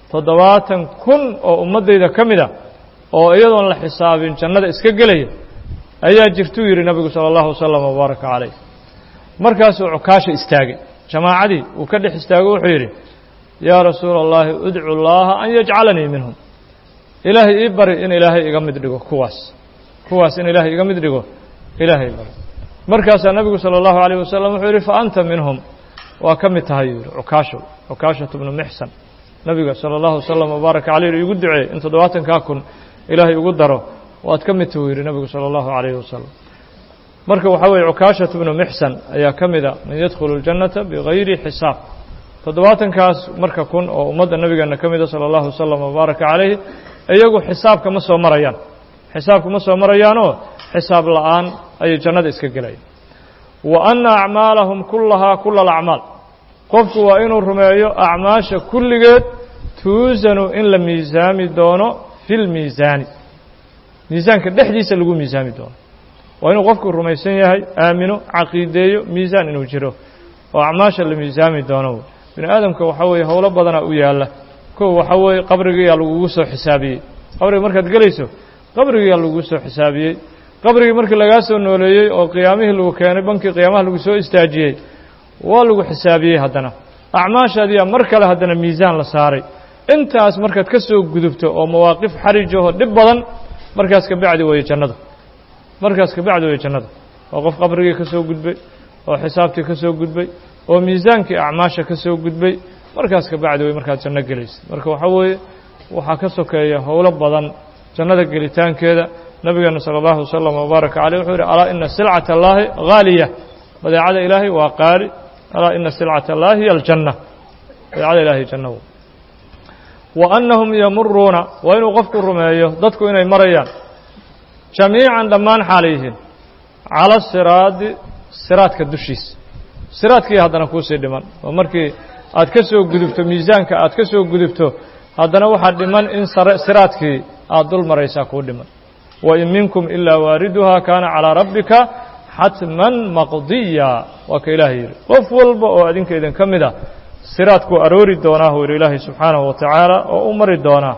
S1: toddobaatan kun oo ummaddayda ka mid a oo iyadoon la xisaabin jannada iska gelaya ayaa jirtuu yidhi nabigu sala allahu wasalam wabaaraka calayh markaasuu cukaasha istaagay jamaacadii uu ka dhex istaago wuxuu yidhi yaa rasuula allahi udcu llaaha an yajcalanii minhum ilaahay ii bari in ilaahay iga mid dhigo kuwaas kuwaas in ilaahay iga mid dhigo ilaahay bari markaasaa nabigu sala allahu alayh wasalam wuxuu yidhi fa anta minhum waa ka mid tahay yuu yidhi cukaashow cukaashatu bnu mixsan nabiga sala allahu wasalam wabaaraka calayh igu duceey in toddobaatankaa kun ilaahay ugu daro waad ka mid tahu yidhi nabigu sala allahu calayhi wasalam marka waxaa weeye cukaashatu bnu mixsan ayaa ka mida man yadkhulu ljannata bigayri xisaab toddobaatankaas marka kun oo ummadda nabigeena ka mida sala allahu wasalam wabaaraka calayhi iyagu xisaabka ma soo marayaan xisaabka ma soo marayaanoo xisaab la'aan ayay jannada iska gelayaan wa anna acmaalahum kullahaa kula alacmaal qofku waa inuu rumeeyo acmaasha kulligeed tuusanu in la miisaami doono fi lmiisaani miisaanka dhexdiisa lagu miisaami doono waa inuu qofku rumaysan yahay aamino caqiideeyo miisaan inuu jiro oo acmaasha la miisaami doono bini aadamka waxaa weeye howlo badanaa u yaalla kow waxaa weeye qabrigiyaa lagugu soo xisaabiyey qabriga markaad gelayso qabrigiyaa lagugu soo xisaabiyey qabrigii markii lagaa soo nooleeyey oo qiyaamihii lagu keenay bankii qiyaamaha lagu soo istaajiyey waa lagu xisaabiyey haddana acmaashaadiyaa mar kale haddana miisaan la saaray intaas markaad ka soo gudubto oo mawaaqif xarijaho dhib badan markaas ka bacdi weeye jannada markaas ka bacdi weeye jannada oo qof qabrigii ka soo gudbay oo xisaabtii ka soo gudbay oo miisaankii acmaasha ka soo gudbay markaas ka bacdi wey markaad janno gelaysid marka waxaa weeye waxaa ka sokeeya howlo badan jannada gelitaankeeda nabigeena sala allahu wasalam wabaaraka caleyh wuxuu yidhi alaa ina silcata allaahi haaliya badeecada ilaahay waa qaali alaa ina silcata allaahi hiya aljanna badeecada ilahay janna wa annahum yamuruuna waa inuu qofku rumeeyo dadku inay marayaan jamiican dhammaan xaalay yihiin cala siraadi siraadka dushiisa siraadkii haddana kuusii dhiman oo markii aad ka soo gudubto miisaanka aad ka soo gudubto haddana waxaa dhiman in siraadkii aad dul maraysaa kuu dhiman wain minkum ilaa waariduhaa kaana calىa rabbika xatman maqdiya waa ka ilaahay yidhi qof walba oo adinka idin ka mid a siraadkuu aroori doonaa uu yidhi ilaahay subxaanahu wa tacaala oo u mari doonaa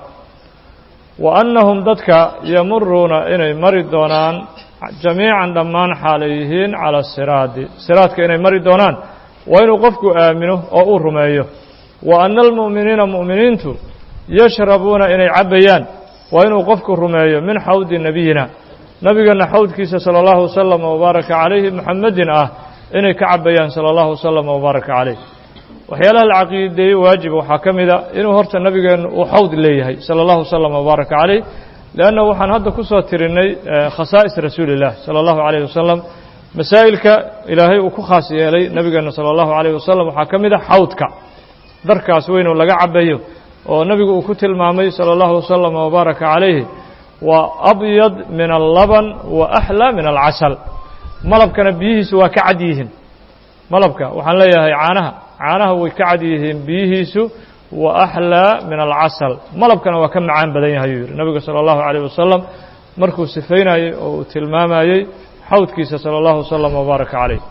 S1: wa annahum dadka yamuruuna inay mari doonaan jamiican dhammaan xaalay yihiin cala siraadi siraadka inay mari doonaan waa inuu qofku aamino oo uu rumeeyo wa anna almu'miniina mu'miniintu yashrabuuna inay cabbayaan waa inuu qofku rumeeyo min xawdi nebiyina nebigeenna xawdkiisa sala allahu wasalam wabaaraka calayhi muxamedin ah inay ka cabbayaan sala allahu wasalam wabaaraka calayh waxyaalaha la caqiideeye waajiba waxaa ka mida inuu horta nebigeennu uu xawd leeyahay sala allahu wasalam wabaaraka calayh leanna waxaan hadda ku soo tirinay khasaa'is rasuuli illah sala allahu calayh wasalam masaa'ilka ilaahay uu ku khaas yeelay nebigeenna sala allahu calayh wasalam waxaa ka mid a xawdka darkaas weynuu laga cabbayo oo nebigu uu ku tilmaamay salى اllahu wasalam wabaaraka calayhi waa abyad min allaban wa axlaa min alcasal malabkana biyihiisu waa ka cad yihiin malabka waxaan leeyahay caanaha caanaha way ka cad yihiin biyihiisu wa axlaa min alcasal malabkana waa ka macaan badan yahay yuu yihi nebigu salى اllahu عalيه wasalam markuu sifaynayey oo uu tilmaamayey xawdkiisa salى اllahu wasalam wabaaraka calayh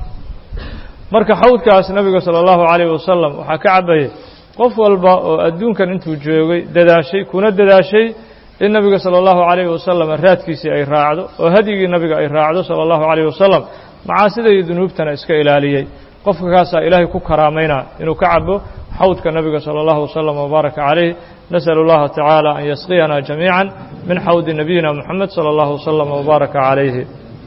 S1: marka xawdkaas nebiga salى اllahu عalayh wasalam waxaa ka cabayay qof walba oo adduunkan intuu joogay dadaashay kuna dadaashay in nebiga salى اllahu عalayh wasalam raadkiisii ay raacdo oo hadyigii nebiga ay raacdo salى اllahu عalayh wasalam macaasida iyo dunuubtana iska ilaaliyey qofka kaasaa ilaahay ku karaamaynaa inuu ka cabo xawdka nebiga salى اllahu wasalam wabaaraka calayh nasأl اllaha tacaala an yasqiyana jamiica min xawdi nabiyina moxamed salى اllahu wasalam wabaaraka calayhi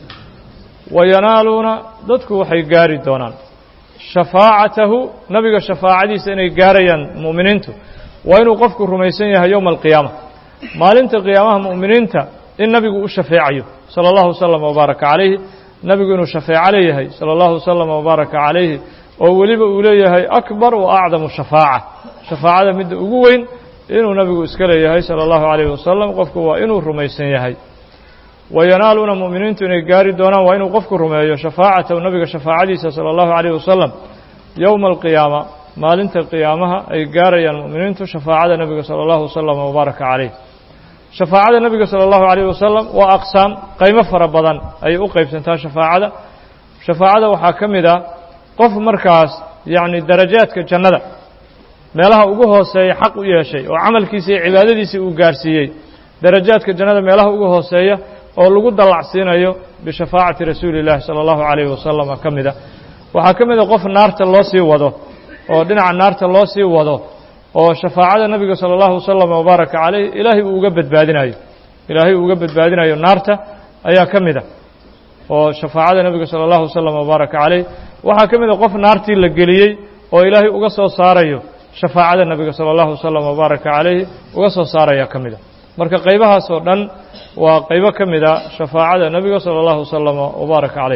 S1: wayanaaluuna dadku waxay gaari doonaan shafaacatahu nabiga shafaacadiisa inay gaarayaan mu'miniintu waa inuu qofku rumaysan yahay yowma alqiyaama maalinta qiyaamaha mu'miniinta in nabigu u shafeecayo sala allahu wasalam wabaaraka calayhi nabigu inuu shafeeco leeyahay sala allahu wasalam wabaaraka calayhi oo weliba uu leeyahay akbar wa acdamu shafaaca shafaacada midda ugu weyn inuu nabigu iska leeyahay sala allahu calayhi wasalam qofku waa inuu rumaysan yahay wayanaaluuna mu'miniintu inay gaari doonaan waa inuu qofku rumeeyo shafaacatahu nabiga shafaacadiisa sala allahu calayh wasalam yowma alqiyaama maalinta qiyaamaha ay gaarayaan mu'miniintu shafaacada nebiga sala allahu wasalam wabaaraka calayh shafaacada nebiga sala allahu calayh wasalam waa aqsaam qaymo fara badan ayay u qaybsantaa shafaacada shafaacada waxaa ka mid ah qof markaas yacni darajaadka jannada meelaha ugu hooseeya xaq u yeeshay oo camalkiisa iyo cibaadadiisii uu gaarsiiyey darajaadka jannada meelaha ugu hooseeya oo lagu dallacsiinayo bishafaacati rasuuli illahi sala allahu calayhi wasalama ka mida waxaa ka mid a qof naarta loo sii wado oo dhinaca naarta loo sii wado oo shafaacada nebiga sala allahu wasalam wabaaraka calayh ilaahay uu uga badbaadinayo ilaahay uu uga badbaadinayo naarta ayaa ka mid a oo shafaacada nebiga sala allahu wasalam wabaaraka calayh waxaa ka mid a qof naartii la geliyey oo ilaahay uga soo saarayo shafaacada nebiga sala allahu wasalam wabaaraka calayhi uga soo saaraya ka mid a marka qaybahaas oo dhan waa qaybo ka mid a shafaacada nebiga sala allahu wasalam wabaaraka calayh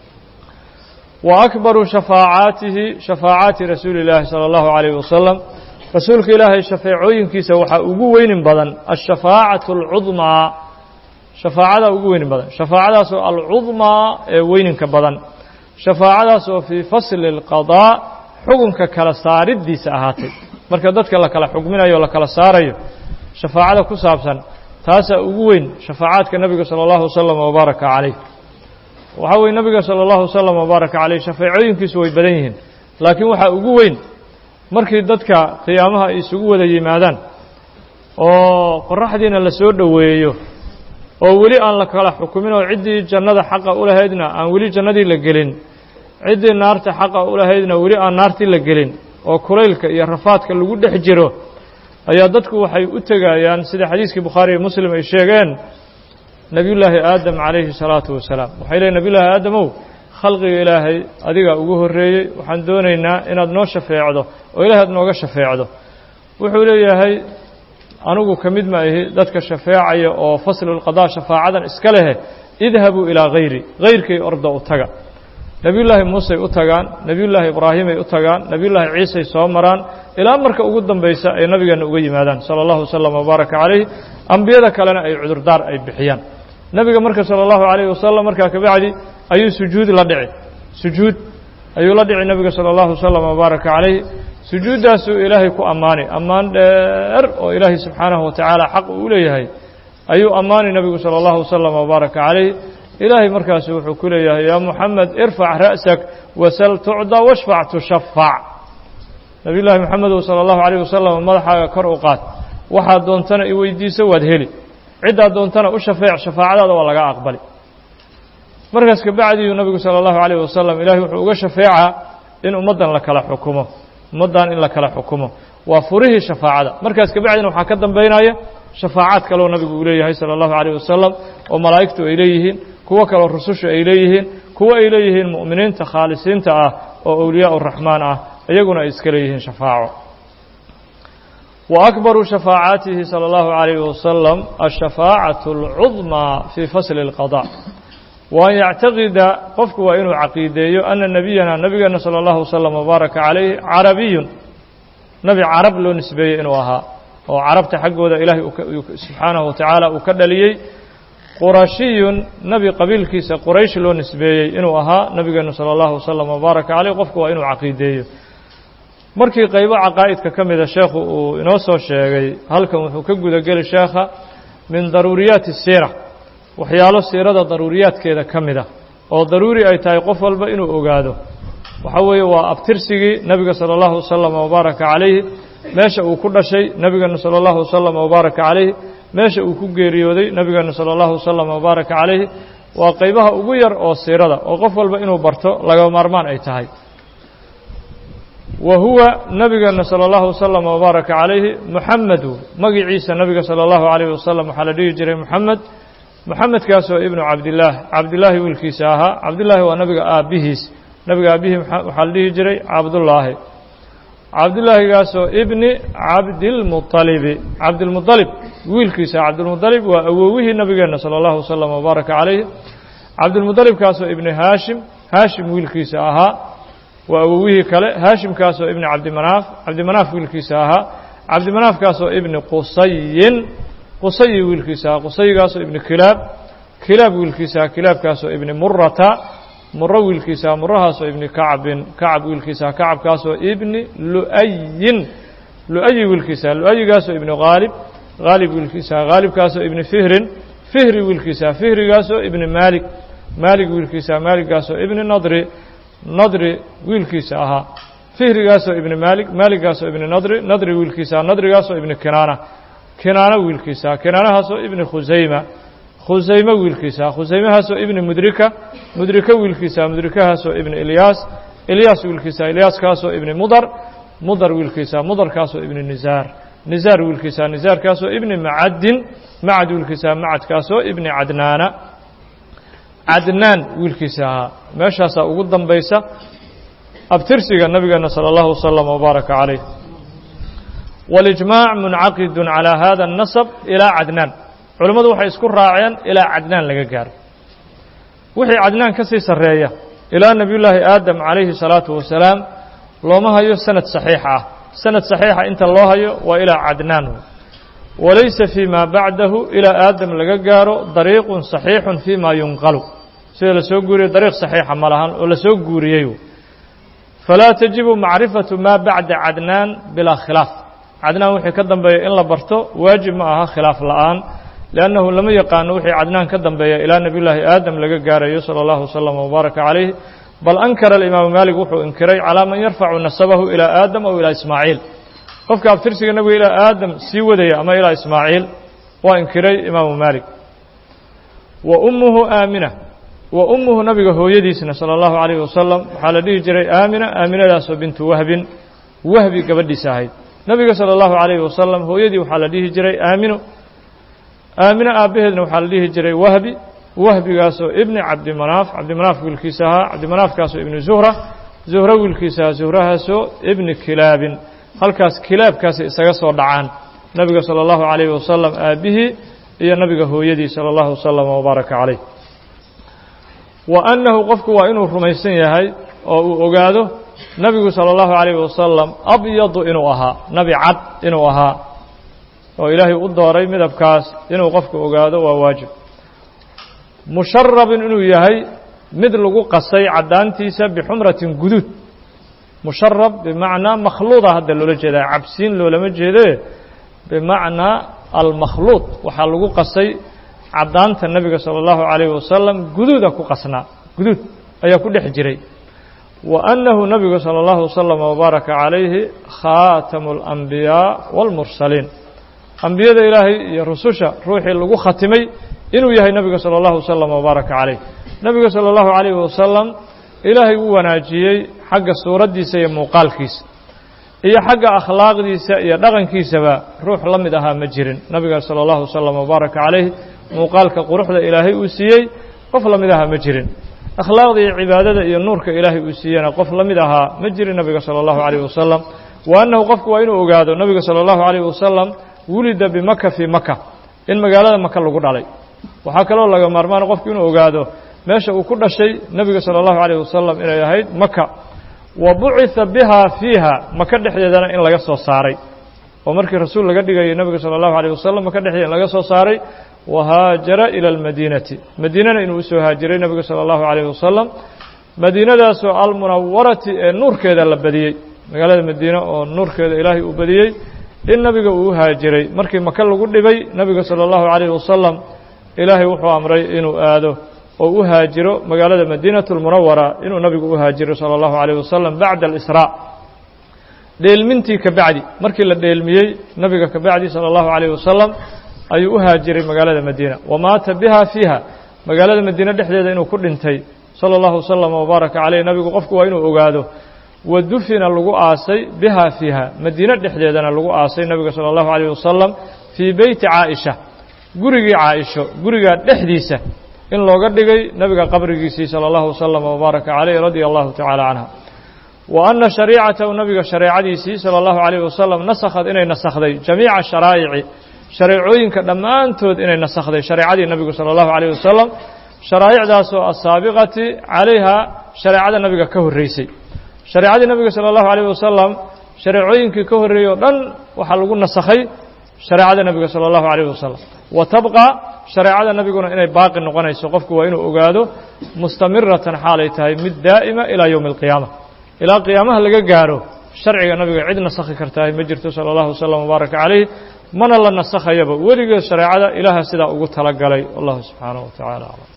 S1: wa akbaru shafaacaatihi shafaacaati rasuuli illaahi sala allahu calayhi wasalam rasuulka ilaahay shafeecooyinkiisa waxaa ugu weynin badan ashafaacatu alcudmaa shafaacada ugu weynin badan shafaacadaasoo alcudmaa ee weyninka badan shafaacadaas oo fii fasli اlqadaa xukunka kala saaridiisa ahaatay marka dadka la kala xukminayo o la kala saarayo shafaacada ku saabsan taasaa ugu weyn shafaacaadka nebiga salى اllahu wasalam wabaaraka calayh waxaa weye nebiga salى اllahu wasalam wabaaraka calayh shafeecooyinkiisu way badan yihiin laakiin waxaa ugu weyn markii dadka qiyaamaha ay isugu wada yimaadaan oo qoraxdiina la soo dhoweeyo oo weli aan la kala xukumin oo ciddii jannada xaqa u lahaydna aan weli jannadii la gelin ciddii naarta xaqa u lahaydna weli aan naartii la gelin oo kulaylka iyo rafaadka lagu dhex jiro ayaa dadku waxay u tegayaan sida xadiiskii bukhaari iyo muslim ay sheegeen nebiyullaahi aadam calayhi salaatu wasalaam waxay leeyn nebiyullaahi aadamow khalqiga ilaahay adigaa ugu horreeyey waxaan doonaynaa inaad noo shafeecdo oo ilahay aad nooga shafeecdo wuxuu leeyahay anugu ka mid ma ahi dadka shafeecaya oo faslulqadaa shafaacadan iska lehe idhabuu ilaa hayri hayrkay orda u taga nebiyullaahi muusey u tagaan nebiyullaahi ibraahimay u tagaan nebiyullaahi ciisay soo maraan ilaa marka ugu dambaysa ay nabigeenna uga yimaadaan sala allahu wasalam wabaaraka calayh ambiyada kalena ay cudurdaar ay bixiyaan nebiga marka sala allahu calayhi wasalam markaa kabacdi ayuu sujuud la dhici sujuud ayuu la dhici nebiga sala allahu wasalam wabaaraka calayh sujuuddaasuu ilaahay ku ammaanay ammaan dheer oo ilaahay subxaanahu watacaala xaq uu leeyahay ayuu ammaanay nebigu sala allahu wasalam wabaaraka calayh ilaahay markaasu wuxuu ku leeyahay yaa muxamed irfac ra'sak wasal tucda washfac tushafac nebiy llaahi moxamedow sala allahu calayh wasalam madaxaaga kor u qaad waxaad doontana i weydiiso waad heli ciddaad doontana u shafeec shafaacadaada waa laga aqbali markaas kabacdiyu nebigu sala allahu calayh wasalam ilaahay wuxuu uga shafeecaa in ummaddan la kala xukumo ummaddan in la kala xukumo waa furihii shafaacada markaas kabacdina waxaa ka dambaynaya shafaacaad kaleo nabigu uu leeyahay sala allahu calayh wasalam oo malaa'igtu ay leeyihiin kuwo kaloo rusushu ay leeyihiin kuwo ay leeyihiin mu'miniinta khaalisiinta ah oo awliyaa uraxmaan ah iyaguna ay iska leeyihiin shafaaco wa akbaru shafaacaatihi sala allahu calayhi wasalam ashafaacatu alcudmaa fii fasli اlqada wa an yactaqida qofku waa inuu caqiideeyo ana nebiyana nebigeena sala allahu wasalam wabaaraka calayh carabiyun nebi carab loo nisbeeyey inuu ahaa oo carabta xaggooda ilaahay subxaanahu watacaala uu ka dhaliyey qurashiyun nebi qabiilkiisa quraysh loo nisbeeyey inuu ahaa nebigeenu sala allahu wasalam wabaaraka caleyh qofku waa inuu caqiideeyo markii qaybo caqaa'idka ka mida sheekhu uu inoo soo sheegay halkan wuxuu ka gudageli sheekha min daruuriyaati siira waxyaalo siirada daruuriyaadkeeda ka mid a oo daruuri ay tahay qof walba inuu ogaado waxaa weeye waa abtirsigii nebiga sala allahu wasalam wabaaraka calayhi meesha uu ku dhashay nebigeenu sala allahu wasalam wabaaraka calayhi meesha uu ku geeriyooday nebigeenu sala allahu wasalam wabaaraka calayhi waa qaybaha ugu yar oo siirada oo qof walba inuu barto laga maarmaan ay tahay wa huwa nebigeena sala allahu wasalam wabaaraka calayhi muxamedu magiciisa nebiga sala allahu calayhi wasalam waxaa la dhihi jiray moxamed moxamedkaasoo ibnu cabdillaah cabdillaahi wiilkiisa ahaa cabdillaahi waa nebiga aabbihiis nebiga aabbihii waxaa la dhihi jiray cabdullaahi cabdillaahigaasoo ibni cabdilmuطalibi cabdilmuطalib wiilkiisa cabdilmuطalib waa awowihii nebigeenna sala allahu wasalam wabaaraka calayhi cabdilmuطalibkaasoo ibni haashim haashim wiilkiisa ahaa waa awowihii kale haashimkaasoo ibni cabdimanaaf cabdimanaaf wiilkiisa ahaa cabdimanaafkaasoo ibni qusayin qusayi wiilkiisa ahaa qusayigaasoo ibni kilaab kilaab wiilkiisa ahaa kilaabkaasoo ibni murata muro wiilkiisaa murahaasoo ibni kacbin kacab wiilkiisaa kacabkaasoo ibni lu'ayin lu'ayi wiilkiisaa lu'ayigaasoo ibni haalib haalib wiilkiisaa haalibkaasoo ibni fihrin fihri wiilkiisaa fihrigaasoo ibni maalik maalig wiilkiisaa maaliggaasoo ibni nadri nadri wiilkiisa ahaa fihrigaasoo ibni maalik maaliggaasoo ibni nadri nadri wiilkiisaa nadrigaasoo ibni kinaana kinaana wiilkiisaa kinaanahaasoo ibni khusayma khusayme wiilkiisaa khusaymahaasoo ibni mudrika mudrika wiilkiisaa mudrikahaasoo ibni ilyaas ilyaas wiilkiisaa ilyaaskaasoo ibni mudar mudar wiilkiisaa mudarkaasoo ibni nisaar nisaar wiilkiisaa nisaarkaasoo ibni macadin macad wiilkiisaa macadkaasoo ibni cadnaana cadnaan wiilkiisa ahaa meeshaasaa ugu dambaysa abtirsiga nabigeena salى اllahu waslama wbaaraka calayh waاlijmaac muncaqidun calى hada الnasb ilaa cadnaan culimmadu waxay isku raaceen ilaa cadnaan laga gaaro wixii cadnaan ka sii sarreeya ilaa nebiyullaahi aadam calayhi الsalaatu wasalaam looma hayo sanad saxiix ah sanad saxiixa inta loo hayo waa ilaa cadnaan walaysa fii ma bacdahu ilaa aadam laga gaaro dariiqun saxiixun fii ma yunqalu sida la soo guuriyey dariiq saxiixa ma lahan oo la soo guuriyey falaa tajibu macrifatu maa bacda cadnaan bilaa khilaaf cadnaan wixii ka dambeeya in la barto waajib ma aha khilaaf la'aan liannahu lama yaqaano wixii cadnaan ka dambeeya ilaa nebiyullaahi aadam laga gaarayo sala allahu wasalam wbaaraka calayh bal ankara alimaamu maalik wuxuu inkiray calaa man yarfacu nasabahu ilaa aadam aw ilaa ismaaciil qofka abtirsiga nabiga ilaa aadam sii wadaya ama ilaa ismaaciil waa inkiray imaamu maalik wa ummuhu aamina wa ummuhu nabiga hooyadiisna salى اllahu عalayh wasalam waxaa la dhihi jiray aamina aaminadaasoo bintu wahbin wahbi gabadhiisa ahayd nabiga salى اllahu عalayh wasalam hooyadii waxaa la dhihi jiray aamino aamino aabbaheedna waxaa la dhihi jiray wahbi wahbigaasoo ibni cabdimanaaf cabdimanaaf wiilkiisa ahaa cabdimanaafkaasoo ibni zuhra zuhro wiilkiisa ahaa zuhrahaasoo ibni kilaabin halkaas kilaabkaasi isaga soo dhacaan nabiga salى اllahu عalayh wasalam aabbihii iyo nabiga hooyadii salى اllahu wasalam wbaaraka calayh wa annahu qofku waa inuu rumaysan yahay oo uu ogaado nabigu salى اllahu عalayh wasalam abyadu inuu ahaa nabi cad inuu ahaa oo ilaahay u dooray midabkaas inuu qofku ogaado waa waajib musharabin inuu yahay mid lagu qasay caddaantiisa bixumratin guduud musharab bimacnaa makhluuda hadda loola jeedaa cabsiin loolama jeede bimacnaa almakhluud waxaa lagu qasay caddaanta nebiga salى اllahu عalayh wasalam guduuda ku qasnaa guduud ayaa ku dhex jiray wa annahu nebigu salى اllahu wasalam wbaaraka calayhi khaatamu اlanbiyaa wاlmursaliin ambiyada ilaahay iyo rususha ruuxii lagu khatimay inuu yahay nebiga salى اllahu wasalam wbaaraka calayh nebiga salى اllahu عalayh wasalam ilaahay u wanaajiyey xagga suuraddiisa iyo muuqaalkiisa iyo xagga akhlaaqdiisa iyo dhaqankiisaba ruux la mid ahaa ma jirin nabiga salى اllahu wasalam wbaaraka calayh muuqaalka quruxda ilaahay uu siiyey qof la mid ahaa ma jirin akhlaaqda iyo cibaadada iyo nuurka ilaahay uu siiyena qof la mid ahaa ma jirin nabiga salى اllahu عalayh wasalam wa annahu qofku waa inuu ogaado nabiga salى اllahu عalayh wasalam wulida bimaka fii maka in magaalada maka lagu dhalay waxaa kaloo laga maarmaan qofku inuu ogaado meesha uu ku dhashay nebiga salى اllahu عalayh wasalam inay ahayd maka wa buciثa biha fiiha maka dhexdeedana in laga soo saaray oo markii rasuul laga dhigayay nebiga salى اllahu عalيه wasalam maka dhexdeeda in laga soo saaray wahaajara ilى اlmadiinati madiinana inuu usoo haajiray nebiga salى اllahu عalayh wasalam madiinadaasoo almunawarati ee nuurkeeda la badiyey magaalada madiine oo nuurkeeda ilaahay uu badiyey in nabiga uu u haajiray markii maka lagu dhibay nebiga salى اllahu عalayh wasalam ilaahay wuxuu amray inuu aado oo u haajiro magaalada madiinaة اlmunawara inuu nabigu u haajiro salى اllahu عalيه wasalam bacda اlisrاء dheelmintii ka bacdi markii la dheelmiyey nabiga ka bacdi salى اllahu عalيه wasalam ayuu u haajiray magaalada madiina wamaata biha fiiha magaalada madiine dhexdeeda inuu ku dhintay salى اllahu wasalam wbaaraka caleyh nabigu qofku waa inuu ogaado wa dufina lagu aasay biha fiiha madiine dhexdeedana lagu aasay nabiga salى اllahu عalيه wasalam fii beyti caaئisha gurigii caaisho gurigaa dhexdiisa in looga dhigay nabiga qabrigiisii salى اllahu wasalam wbaaraka caleyh radia allahu tacala canha wa ana shariicatahu nabiga shareecadiisii salى اllahu عalayh wasalam nasakhad inay nasakhday jamiica sharaa'ici shareecooyinka dhammaantood inay nasakhday shareecadii nabigu salى اllahu عalayh wasalam sharaa'icdaasoo asaabiqati calayha shareecada nabiga ka horreysay shareecadii nabiga salى اllahu عalayh wasalam shareecooyinkii ka horreeyey o dhan waxaa lagu nasakhay shareecada nebiga salى اllahu عalayh wasalam wa tabqa shareecada nebiguna inay baaqi noqonayso qofku waa inuu ogaado mustamiratan xaalay tahay mid daa'ima ilaa yowmi اlqiyaama ilaa qiyaamaha laga gaaro sharciga nabiga cid nasakhi kartahay ma jirto salى اllahu wasalam wbaaraka calayh mana la nasakhayaba weligeed shareecada ilaaha sidaa ugu tala galay wallahu subxaanaه wa tacala aclam